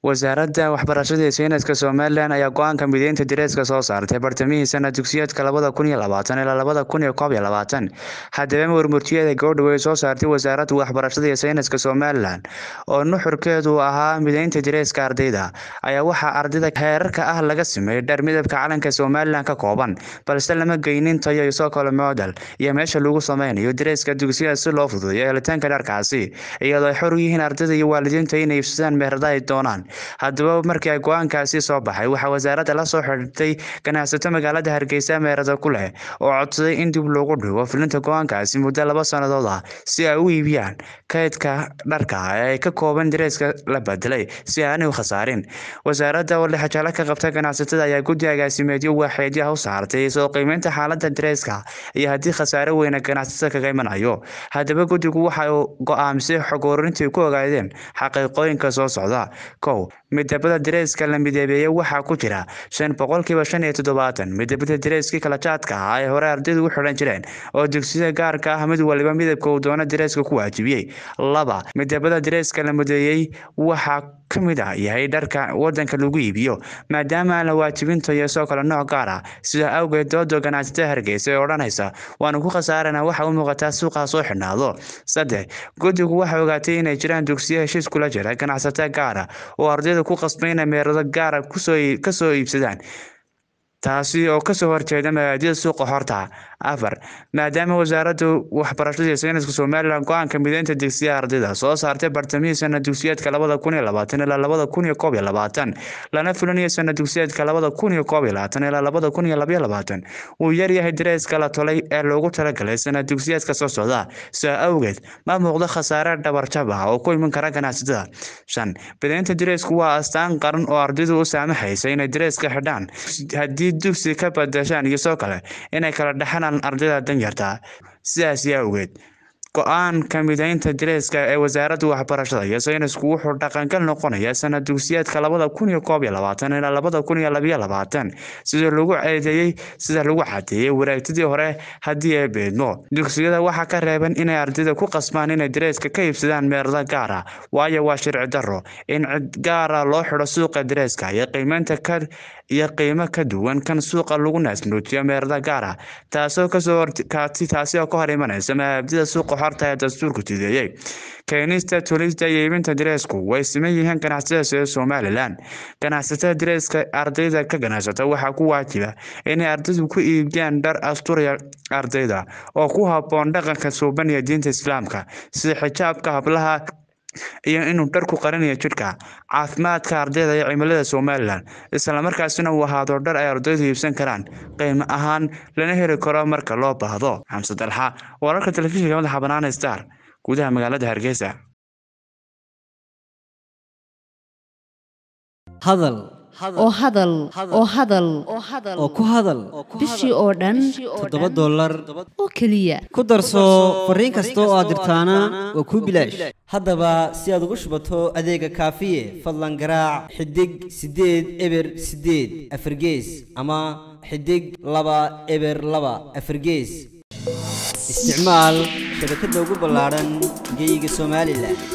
wasaaradda waxbarashada iyo sayniska somalilan ayaa go-aanka mideynta dareeska soo saartay bartamihii sana dugsiyeedka labada kun iyo labaatan ilaa labada kun iyo koob iyo labaatan haddaba warmurtiyeeda gabadha way soo saartay wasaaradda waxbarashada iyo sayniska somalilan oo nuxurkeedu ahaa mideynta dareeska ardayda ayaa waxaa ardayda heerarka ah laga sameeyey dhar midabka calanka somalilan ka kooban balse lama geynin tayo iyo soo kale model iyo meesha lagu sameynayo dareeska dugsiyada si loo fududeeyo helitaanka dharkaasi iyadoo ay xor u yihiin ardayda iyo waalidiinta inay iibsadaan meherada ay doonaan haddaba markii ay go-aankaasi soo baxay waxaa wasaaradda la soo xidhiirtay ganacsato magaalada hargeysa meherada ku leh oo codsaday in dib loogu dhigo fulinta go-aankaasi muddo laba sannadood ah si ay u iibiyaan kaydka dharka ee ay ka kooban dareeska la bedelay si aanay u khasaarin wasaaradda oo lixajaalo ka qabta ganacsatada ayaa guddi agaasimeedyo waaxeedyaha u saartay soo qiimeynta xaaladda dareeska iyo haddii khasaare weyna ganacsatada kaga imanayo haddaba guddigu waxa uu go-aamisay xog ururintii ku ogaadeen xaqiiqooyinka soo socda kow midabada dareeska la midabeeyey waxaa ku jira shan boqolkiiba shan iyo toddobaatan midabada dareeskii kala jaadka ah ay hore ardaydu u xidhan jireen oo dugsiyada gaarka ah mid waliba midabka uu doono dareeska ku waajibiyey laba midabada dareeska la mideeyey waxaa ka mid ah yahay dharka wadanka lagu iibiyo maadaama aan la waajibin tayo soo kale nooc gaar ah sida awgeed dooda ganacsatada hargeysa ee odhanaysa waanu ku khasaarana waxa u muuqataa suuqaa soo xidhnaado saddex guddigu waxay ogaatay inay jiraan dugsiyo heshiis kula jira ganacsato gaara oo ardayda ku qasbay inay meerado gaara kasoo iibsadaan taasi oo kasoo horjeeda mabaadida suuqa horta afar maadaama wasaaradda waxbarashada iyo sayniska somalilan go-aanka mideynta dugsiyaha ardayda soo saartay bartamihii sana dugsiyeedka labada kun iyo labaatan ilaa labada kun iyo koob iyo labaatan lana fulinayo sana dugsiyeedka labada kun iyo koob iyo labaatan ilaa labada kun iyo labaiyo labaatan uu yaryahay dareeska la tolay ee loogu talagalay sana dugsiyeedka soo socda sidaa awgeed ma muuqdo khasaare dhabarjab ah oo ku iman kara ganacsatada shan mideynta dareesku waa astaan qaran oo ardaydu u saamaxaysa inay dareeska xidhaan haddii dugsi ka badashaan iyo soo kale inay kala dhexanaan ardayda danyarta sidaas yaa ogeed go-aanka mideynta dareeska ee wasaaradda waxbarashada iyo saynisku wuxuu dhaqangal noqonayaa sana dugsiyeedka labada kun iyo koob iyo labaatan ilaa labada kun iyo labayo labaatan sida lagu ceedeeyey sida lagu cadeeyey waraagtidii hore haddii ay beedmo dugsiyada waxaa ka reeban inay ardayda ku qasbaan inay dareeska ka iibsadaan meerada gaara waayo waa sharci daro in cid gaara loo xidho suuqa dareeska iyo qiimeynta ka iyo qiimo ka duwan kan suuqa lagu naasnuujiyo meerada gaara taasoo kasoo horkaati taasi oo ka hor imanaysa mabaabdida suuqa xorta ee dastuurku jideeyey keenista tulista iyo iibinta dareesku way siman yihiin ganacsatada sida somalilan ganacsatada dareeska ardayda ka ganacsata waxaa ku waajiba inay ardaydu ku iibiyaan dhar asturaya ardayda oo ku habboon dhaqanka suuban iyo diinta islaamka sida xijaabka hablaha iyo inuu dharku qarinayo jidhka caafimaadka ardayda iyo cimilada somalilan islamarkaasina uu ahaado dhar ay ardaydu iibsan karaan qiimo ahaan lana heli karo marka loo baahdo xamse dalxa wararka telefishinka madaxa banaana star gudaha magaalada hargeysa hadal oo hadal oo hadal oo ku hadal bishii oo dhan toddoba dollar oo keliya ku darso fariin kasta oo aad dirtaana waa kuu bilaash haddaba si aad ugu shubato adeega kaafiye fadlan garaac xidig siddeed eber siddeed afargees ama xidig laba eber laba afargees isticmaal shabakadda ugu ballaadhan geyga somalilan